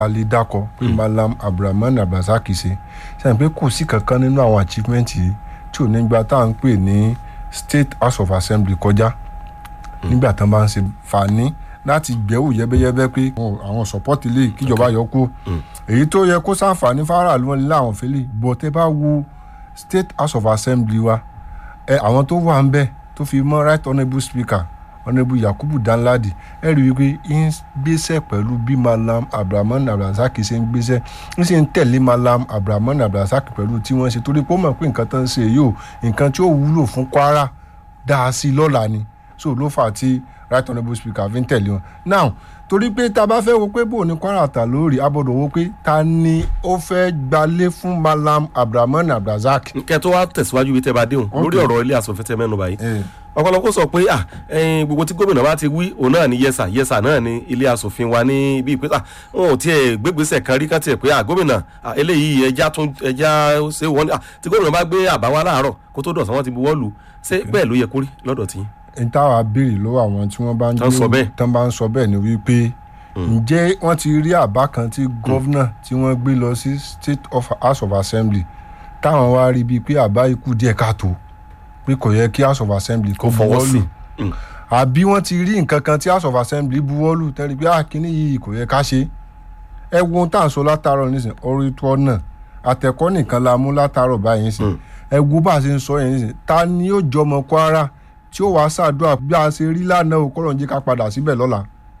alẹ́ dákọ̀ pé malam abdulrahman abdulrasaq ṣe sẹ́yìn pé kò sí kankan nínú àwọn achievement yìí tí ò ní gba tá à ń pè ní state house of assembly kọjá nígbà tán bá ń ṣe fani láti gbẹ́wò yẹ́bẹ́yẹ́bẹ́ pé àwọn support ilé kíjọba yọ kú èyí tó yẹ kó sàǹfààní fáráàlú wọn nílé àwọn fẹ́lẹ̀ bọ̀ tẹ́ bá wo state house of assembly wa ẹ àwọn tó wà ń bẹ̀ tó fi mọ́ right honourable speaker honourable yakubu danladi ẹ rí i wípé ń gbéṣẹ́ pẹ̀lú bí malam abdulrahman abdulrasaq ṣe ń gbéṣẹ́ ń sì ń tẹ̀lé malam abdulrahman abdulrasaq pẹ̀lú tí wọ́n ṣe torí pé ó mọ̀ pé nǹkan tó ń ṣe yìí o nǹkan tí ó wúlò fún kwara dáa sí i lọ́la ni so ló fà á tí right honourable speaker fi ń tẹ̀lé wọn now torí pé tá a bá fẹ́ wo pé bò ní kwara tà lórí abọ́dọ̀ wo pé ta ni ó fẹ́ gbalé fún malam abdulrahman abdulrasaq. kẹ́ tó wá tẹ̀síwájú bí tẹ́ bá déhùn lórí ọ̀rọ̀ ilé asòfin tẹ́ mẹ́nu báyìí ọ̀pọ̀lọpọ̀ sọ pé ah ẹyin gbogbo tí gómìnà bá ti wí òun náà ni yẹsà yẹsà náà ni ilé asòfin wa ní ibi ìpínlẹ̀ ah wọn ò tiẹ̀ gbégbèsè kan rí kan tiẹ̀ pé ah gómìnà ah eléyìí ẹja tún ẹja ṣe wọ́n ah tí gómìnà bá gbé àbá wa láàárọ̀ kó tó dọ̀sán wọn ti buwọ́ lù ṣé bẹ́ẹ̀ ló yẹ kórí lọ́dọ̀ tí. n táwa béèrè lọ́wọ́ àwọn tí wọ́n bá ń Tán sọ bẹ́ẹ̀. tán bá ń sọ bẹ́ẹ̀ ni wípé ǹjẹ́ wọ́n ti rí àbá kan tí gọ́vnà tí wọ́n gbé lọ sí state of house of assembly táwọn wá rí bíi pé àbá ikú díẹ̀ káàtó pé kò yẹ kí house of assembly kó Kó fọwọ́ buwọ́ sí. lù àbí wọ́n ti rí nǹkan kan tí house of assembly buwọ́ lù tẹ́lẹ̀ pé àkíní yìí kò yẹ ká ṣe ẹ wo ohun tá à ń sọ látàárọ̀ nísìnyí orí tó náà àtẹ̀kọ́ nìkan la mú látàárọ̀ báyìí nísìnyí ẹ wo bá a ṣe ń sọ yẹn nísìnyí ta ni yóò jọmọ kwara tí ó wàá ṣàdúrà bí a ṣe rí lánàá o kọ́lọ̀ ń jẹ́ ká padà síbẹ̀ lọ́la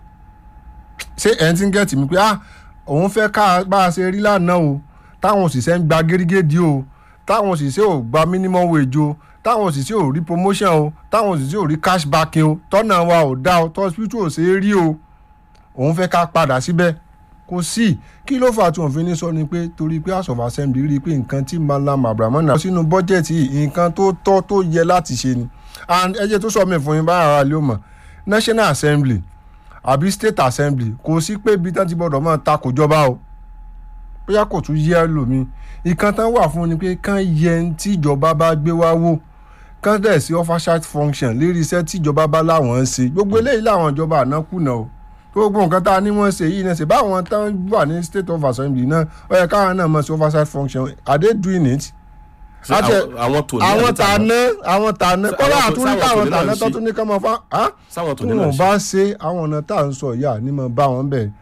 ṣé ẹ̀ ń ti ń gẹ̀tì mi pé ah òun fẹ́ ká bá a ṣe rí lánàá o táwọn òṣìṣẹ́ ń gba gérégédé o táwọn òṣìṣẹ́ ò gba minimum wage o táwọn òṣìṣẹ́ ò rí promotion o táwọn òṣìṣẹ́ ò rí cashback o tọ́nà wa ò dá o tọ́sítù ò ṣe é rí o òun fẹ́ ká padà síbẹ̀ kò sí kí ló fà tí wọ́n fi ní sọ ni pé torí pé house of assembly rí i pé nǹkan tí malam abrahamu náà sínú bọ́jẹ̀tì yìí nǹkan tó tọ́ tó yẹ láti ṣe ni and ẹ jẹ́ tó sọ mí fún yín báyà ara lé o mọ̀ national assembly àbí state assembly kò sí pé ibi tán ti gbọ́dọ̀ máa ta kò jọba o bóyá kò tún yẹ lómi ìkan tán wà fún ni pé kán yẹ ń tíjọba bá gbé wá wò kán dẹ̀ sí oversight function lérí iṣẹ́ tíjọba bá láwọn ń ṣe gbogbo eléyìí làwọn ìjọba àná kùnà o gbogbo nǹkan tá a ní wọ́n ṣe yìí náà ṣe báwọn tán wà ní state of assembly náà ó yẹ káwọn náà mọ̀ sí oversight function are they doing it? Ṣé Àti- àwọn- àwọn tòní àwọn àti tàná? tàná àwọn tàná Ṣé kọ́lá àwọn tó- àtúndí sáwọn táwọn tòní náà tàná ń tó ṣe? tún ní ká máa fa á sáwọn tí tòní náà wọn ṣe bá ṣe àwọn ọ̀nà tá à ń sọ yìí àní mọ̀ bá wọn bẹ̀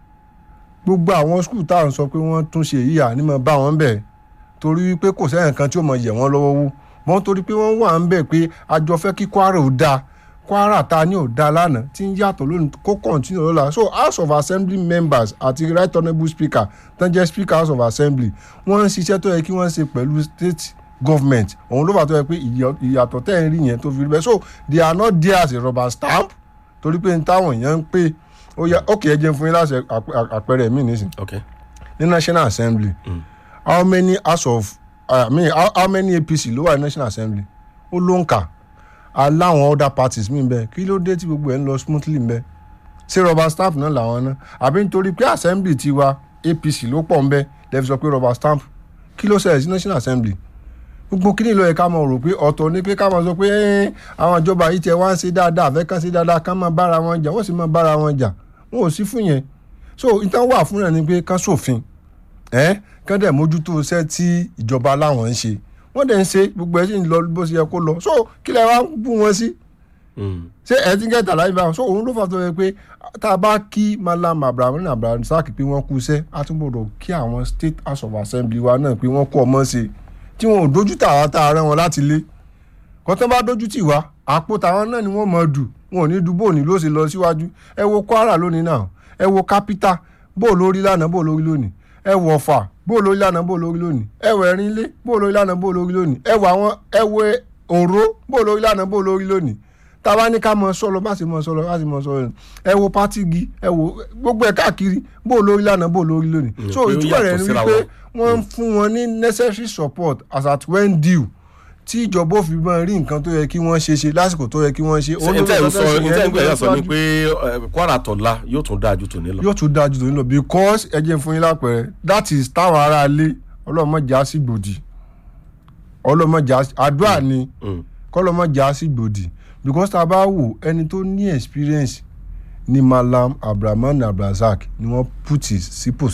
gbogbo àwọn skul tá à ń sọ pé wọ́n tún ṣe yìí àní mọ̀ bá wọn bẹ̀ torí wípé kò sẹ́yìn kan tí ó mọ̀ yẹ̀ wọ́n lọ́wọ́ wú wọ́n torí pé wọ́n wà ń bẹ̀ pé àjọ fẹ́ kí kwara ò dáa kwara ta ni ò dáa lánàá tí ń yàtọ̀ lónìí kó kọ̀ǹtínú lọ́la so house of assembly members àti right honourable speaker tán jẹ́ speaker house of assembly wọ́n ń ṣiṣẹ́ tó yẹ kí wọ́n ṣe pẹ̀lú state government òun ló fà tó yẹ pé ìyọ- ìyàtọ̀ tẹ́ ẹ̀ ń rí yẹn tó fi rí bẹ́ẹ̀ so they are not there as a rubber stamp torí pé n táwọn èèyàn ń pè ó yẹ ok ẹ jẹun fún yín láti àpẹ- àpẹẹrẹ mi nísìn ok ní national assembly how many house of i mean how, how many apc ló wà ní national assembly ó ló ń kà aláwọn other parties mi bẹ kí ló dé tí gbogbo ẹ ń lọ smoothly bẹ ṣé rubber stamp náà làwọn náà àbí nítorí pé assembly tiwa apc ló pọ̀ ń bẹ lẹ́fi sọ pé rubber stamp kí ló ṣẹlẹ̀ sí national assembly gbogbo kí ni ló yẹ ká mọ̀ rò pé ọ̀tọ̀ ni pé ká mọ̀ sọ pé "Eh, àwọn ìjọba yìí tiẹ̀ wá ń ṣe dáadáa àfẹ́ kán ṣe dáadáa kán máa bára wọn jà wọ́n sì máa bára wọn jà wọn ò sí fún yẹn so ìtàn wà fún rẹ̀ ni pé kán ṣòfin ẹ kán dẹ̀ mójútó iṣẹ́ tí ìjọba láwọn ń ṣe wọ́n dẹ̀ ń ṣe gbogbo ẹ̀ sì ń lọ bó ṣe yẹ kó lọ so kí lẹ wá ń bú wọn sí Mm. ṣé ẹ ti ń kẹta láyé báwọn so òun ló fà tó yẹ pé tá a bá kí malam abraham abraham sáàkì pé wọ́n kú iṣẹ́ a tún gbọ́dọ̀ kí àwọn state house of assembly wa náà pé wọ́n kú ọmọ ṣe tí wọn ò dojú tà wá tá a rán wọn láti lé kọ́tán bá dojú tì wá àpò tàwọn náà ni wọ́n mọ̀ dù wọn ò ní du bóòní ló ṣe lọ síwájú ẹ wo kwara lónìí náà ẹ wo capital bó lórí lánàá bó lórí lónìí ẹ wo ọ̀fà bó lórí lánàá bó lórí lónìí ẹ wo ẹ̀rín ilé bó lórí lánàá bó lórí lónìí ẹ wo àwọn ẹ wo òró bó lórí lánàá bó lórí lónìí tába ní ká mọ sọlọ bá sì mọ sọlọ bá sì mọ sọlọ ẹ wo pátìgì ẹ wo gbogbo ẹ káàkiri bó lórí lánàá bó lórí lónìí Mm, so pé ó ìtumọ̀ rẹ̀ yàtọ̀ ni síra wípé wọn. wọ́n ń fún wọn ní necessary support as at when due tí ìjọba ò fi máa rí nǹkan tó yẹ kí wọ́n ṣe ṣe lásìkò tó yẹ kí wọ́n ṣe. ṣe n tẹ́ ń sọ n tẹ́ ń gbẹ̀yà sọ ni pé eh, kwara tọ̀la yóò tún dáa ju tòní lọ. yóò tún dájú tó ń lọ because ẹ jẹ́ fún yín lápẹ̀rẹ̀ that is táwọn ará ilé ọlọ́mọjà sí gbòdì ọlọ́mọjà àdúrà ni Mm. kọ́lọ́mọjà sí gbòdì because tá a bá wò ẹni tó ní experience ní malam abdulrahman abdulrasaq ni wọ́n put sípò